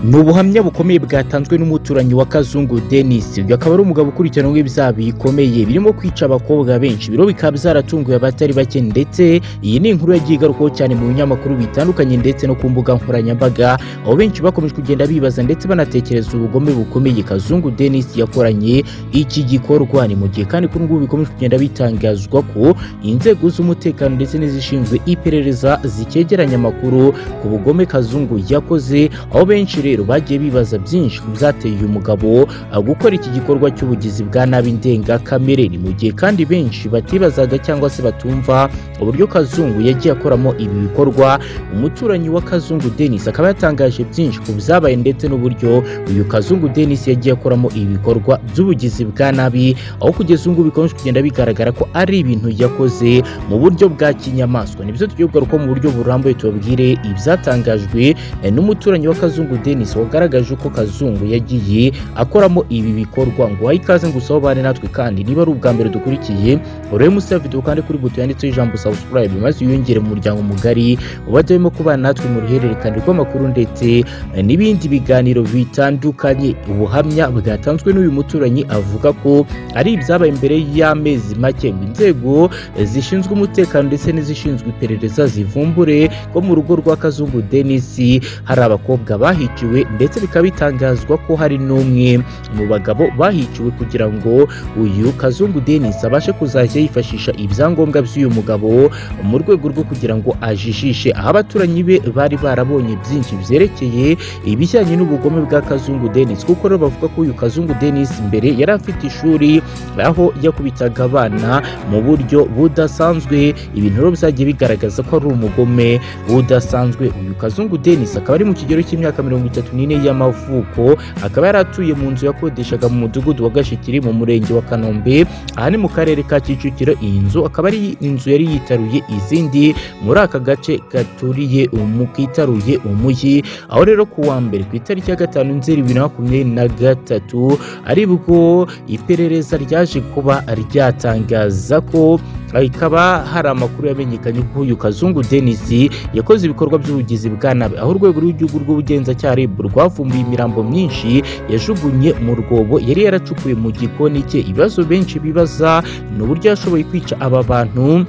ni ubuhamya bukomeye bwatanzwe n'umuturanyi wa kazungu denise uyu akaba ari umugabo ukurikiranweho ibyaha bikomeye birimo kwica abakobwa benshi biro bikaba byaratunguye abatari bake ndetse iyi ni inkuru yagiye igarukaho cyane mu binyamakuru bitandukanye ndetse no ku mbuga nkoranyambaga aho benshi bakomeje kugenda bibaza ndetse banatekereza ubugome bukomeye kazungu denise yakoranye iki gikorwa ni mu gihe kandi kuri ngubu bikomeje kugenda bitangazwa ko inzego z'umutekano ndetse n'izishinzwe iperereza zikegeranya amakuru ku bugome kazungu yakoze aho benshi rero bagiye bibaza byinshi ku byateye uyu mugabo gukora iki gikorwa cy'ubugizi bwa nabi ndengakamere ni mu gihe kandi benshi batibazaga cyangwa se batumva uburyo kazungu yagiye akoramo ibi bikorwa umuturanyi wa kazungu denise akaba yatangaje byinshi ku byabaye ndetse n'uburyo uyu kazungu denise yagiye akoramo ibi bikorwa by'ubugizi bwa nabi aho kugeza ubu ngubu bikomeje kugenda bigaragara ko ari ibintu yakoze mu buryo bwa kinyamaswa nibyo tugiye kugaruka mu buryo burambuye tubabwire ibyatangajwe n'umuturanyi wa kazungu denise Denis wagaragaje ko Kazungu yagiye akoramo ibi bikorwa ngo wayi ikaze ngo usobane natwe kandi niba ari ubwa mbere dukurikiye urebe musi ya video kandi kuri buto yanditseho ijambo subscribe maze wiyongere mu muryango mugari ubademo kubana natwe mu ruhererekane rw'amakuru ndetse n'ibindi biganiro bitandukanye ubuhamya bwatanzwe n'uyu muturanyi avuga ko ari ibyabaye imbere y'amezi make ngo inzego zishinzwe umutekano ndetse n'izishinzwe iperereza zivumbure ko mu rugo rwa Kazungu Denis hari abakobwa bahiciwe ndetse bikaba bitangazwa ko hari n'umwe mu bagabo bahiciwe kugira ngo uyu kazungu denise abashe kuzajya yifashisha ibyangombwa by'uyu mugabo mu rwego rwo kugira ngo ajijishe aho abaturanyi be bari barabonye byinshi byerekeye ibijyanye n'ubugome bwa kazungu denise kuko rero bavuga ko uyu kazungu denise mbere yari afite ishuri aho yakubitaga abana mu buryo budasanzwe ibintu rero byagiye bigaragaza ko ari umugome udasanzwe uyu kazungu denise akaba ari mu kigero cy'imyaka mirongo itatu n'ine y'amavuko akaba yari atuye mu nzu yakodeshaga mu mudugudu wa gashikiri mu murenge wa kanombe aha ni mu karere ka kicukiro iyi nzu akaba ari inzu yari yitaruye izindi muri aka gace gaturiye kitaruye umujyi aho rero ku wa mbere ku itariki ya gatanu nzeri bibiri na makumyabiri na gatatu aribwo iperereza ryaje kuba ryatangaza ko ikaba hari amakuru yamenyekanye ko uyu kazungu denise yakoze ibikorwa by'ubugizi bwa nabi aho urwego rw'igihugu rw'ubugenzacyaha rib rwavumbuye imirambo myinshi yajugunye mu rwobo yari yaracukuye mu gikoni cye ibibazo benshi bibaza ni uburyo yashoboye kwica aba bantu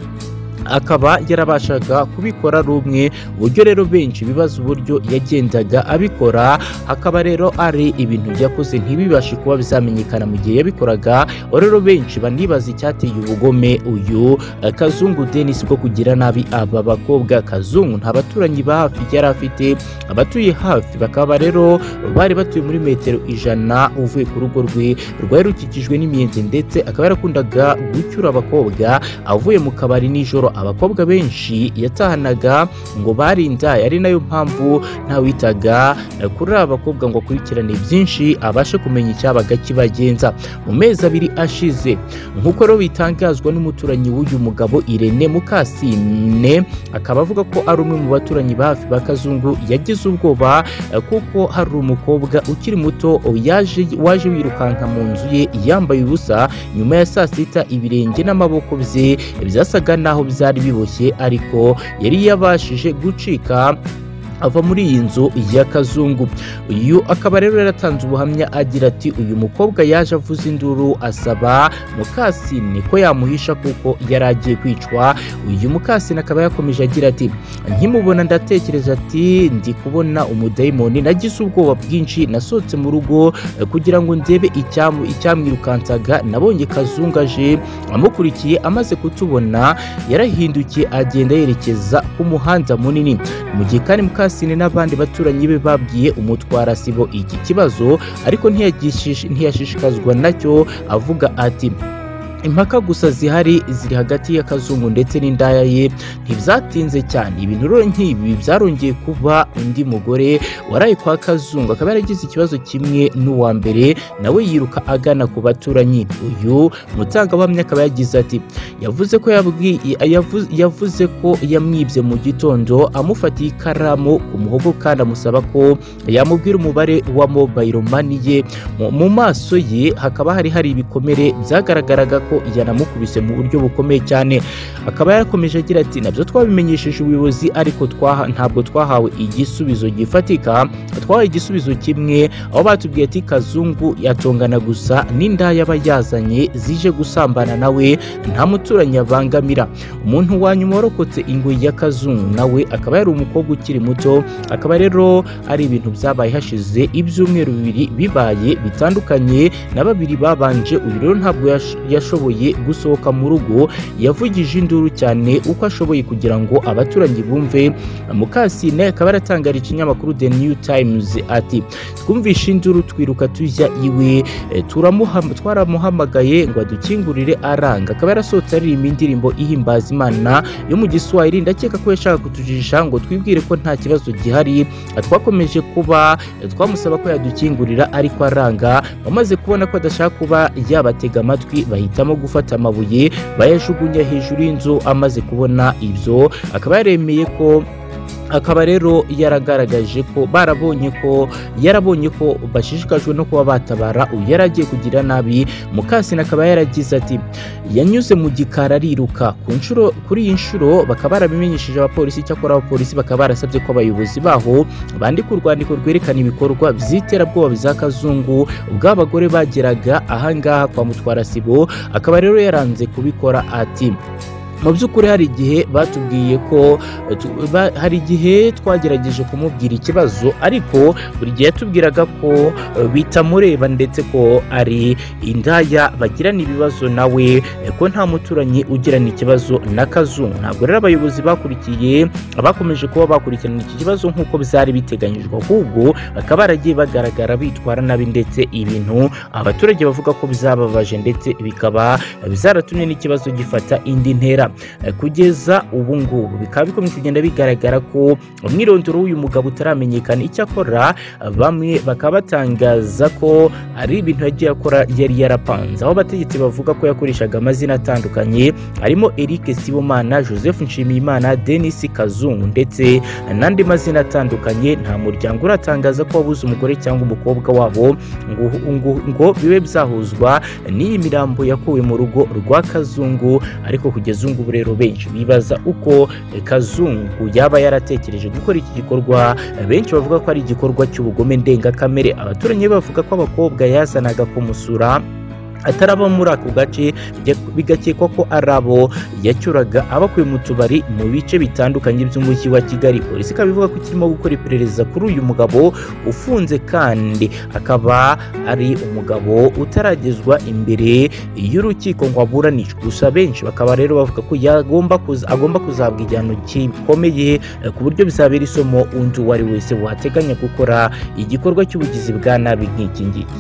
akaba yarabashaga kubikora ari umwe uburyo rero benshi bibaza uburyo yagendaga abikora hakaba rero ari ibintu byakoze ntibibashe kuba bizamenyekana mu gihe yabikoraga rero benshi banibaza icyateye ubugome uyu kazungu denise bwo kugira nabi aba bakobwa kazungu nta baturanyi ba hafi yari afite abatuye hafi bakaba rero bari batuye muri metero ijana uvuye ku rugo rwe rwari rukikijwe n'imiyenzi ndetse akaba yarakundaga gucyura abakobwa avuye mu kabari nijoro abakobwa benshi yatahanaga ngo bari inda ari nayo mpamvu ntawitaga kuri aba bakobwa ngo akurikirane byinshi abashe kumenya icyabaga kibagenza mu mezi abiri ashize nk'uko rero bitangazwa n'umuturanyi w'uyu mugabo irene mukasine akaba avuga ko ari umwe mu baturanyi ba hafi ba kazungu yagize ubwoba kuko hari umukobwa ukiri muto yaje waje wirukanka mu nzu ye yambaye ubusa nyuma ya saa sita ibirenge n'amaboko bye byasaga naho bya byari biboshye ariko yari yabashije gucika ava muri iyi nzu ya kazungu uyu akaba rero yaratanze ubuhamya agira ati uyu mukobwa yaje avuza induru asaba mukasine ko yamuhisha kuko yari agiye kwicwa uyu mukasine akaba yakomeje agira ati nkimubona ndatekereza ati ndi kubona umudayimoni nagize ubwoba bwinshi nasohotse mu rugo kugira ngo ndebe icyamwirukansaga nabonye kazungu aje amukurikiye amaze kutubona yarahindukiye agenda yerekeza ku muhanda munini mu gihe kandi mukasine mukasine n'abandi baturanyi be babwiye umutwara sibo iki kibazo ariko ntiyashishikazwa nacyo avuga ati impaka gusa zihari ziri hagati ya kazungu ndetse n'indaya ye ntibyatinze cyane ibintu rero nk'ibi byarongeye kuba undi mugore waraye kwa kazungu akaba yaragize ikibazo kimwe n'uwa mbere nawe yiruka agana ku baturanyi uyu mutangabuhamya akaba yagize ati yavuze ko yavuze ko yamwibye mu gitondo amufatiye ikaramu ku muhogo kandi amusaba ko yamubwira umubare wa mobayiro mani ye mu maso ye hakaba hari hari ibikomere byagaragaraga ko yanamukubise mu buryo bukomeye cyane akaba yarakomeje agira ati nabyo twabimenyesheje ubuyobozi ariko twaha- ntabwo twahawe igisubizo gifatika twahawe igisubizo kimwe aho batubwiye ati kazungu yatongana gusa n'indaya aba yazanye zije gusambana nawe nta muturanyi abangamira umuntu wa nyuma warokotse ingoyi ya kazungu nawe akaba yari umukobwa ukiri muto akaba rero ari ibintu byabaye hashize ibyumweru bibiri bibaye bitandukanye na babiri babanje uyu rero ntabwo yash- yashoboye gusohoka mu rugo yavugije induru cyane uko ashoboye kugira ngo abaturanyi bumve mukasine akaba yaratangarije ikinyamakuru the new times ati twumvishe induru twiruka tujya iwe Eh, turamuham- twaramuhamagaye ngo adukingurire aranga akaba yarasohotse aririmba indirimbo ihimbaza imana yo mu giswahili ndakeka ko yashaka kutujijisha ngo twibwire ko nta kibazo gihari Eh, twakomeje kuba eh, twamusaba ko yadukingurira ariko aranga bamaze kubona ko adashaka kuba yabatega amatwi bahitamo gufata amabuye bayajugunya hejuru y'inzu amaze kubona ibyo akaba yaremeye ko akaba rero yaragaragaje ko barabonye ko yarabonye ko bashishikajwe no kuba batabara uyu yari agiye kugira nabi mukasine akaba yaragize ati yanyuze mu gikari ariruka ku nshuro kuri iyi nshuro bakaba barabimenyesheje abapolisi icyakora abapolisi bakaba barasabye ko abayobozi baho bandika urwandiko rwerekana ibikorwa by'iterabwoba biza kazungu ubw'abagore bageraga ahangaha kwa mutwara sibo akaba rero yaranze kubikora ati mu by'ukuri hari igihe batubwiye ko tu- ba- hari igihe twagerageje kumubwira ikibazo ariko buri gihe yatubwiraga ko eh, bitamureba ndetse ko ari indaya bagirana ibibazo nawe eh, ko nta muturanyi ugirana ikibazo na kazungu ntabwo rero abayobozi bakurikiye bakomeje kuba bakurikirana iki kibazo nk'uko byari biteganyijwe ahubwo bakaba baragiye bagaragara bitwara nabi ndetse ibintu abaturage bavuga ko bizababaje ndetse bikaba eh, byaratumye n'ikibazo gifata indi ntera Eh, kugeza ubu ngubu bikaba bikomeje kugenda bigaragara ko umwirondoro w'uyu mugabo utaramenyekana icyo akora eh, bamwe bakaba batangaza ko ari ibintu yagiye akora yari yarapanze aho abategetsi bavuga ko yakoreshaga amazina atandukanye harimo Eric Sibomana Joseph Nshimiyimana Denis Kazungu ndetse n'andi mazina atandukanye nta muryango uratangaza ko wabuze umugore cyangwa umukobwa wabo ngo, ngo, ngo bibe byahuzwa n'iyi mirambo yakuwe mu rugo rwa Kazungu ariko kugeza ubu ngubu rero benshi bibaza uko eh, kazungu yaba yaratekereje gukora iki gikorwa Eh, benshi bavuga ko ari igikorwa cy'ubugome ndengakamere abaturanyi be bavuga ko abakobwa yazanaga kumusura atari abo muri ako gace bijya- bigakekwa ko ari abo yacyuraga abakuye mu tubari mu bice bitandukanye by'umujyi wa kigali polisi ikaba ivuga ko ikirimo gukora iperereza kuri uyu mugabo ufunze kandi akaba ari umugabo utaragezwa imbere y'urukiko ngo aburanishwe gusa benshi bakaba rero bavuga ko yagomba kuza- agomba kuzahabwa igihano gikomeye eh, ku buryo bizabera isomo undi uwo ari wese wateganya gukora igikorwa cy'ubugizi bwa nabi nk'iki ngiki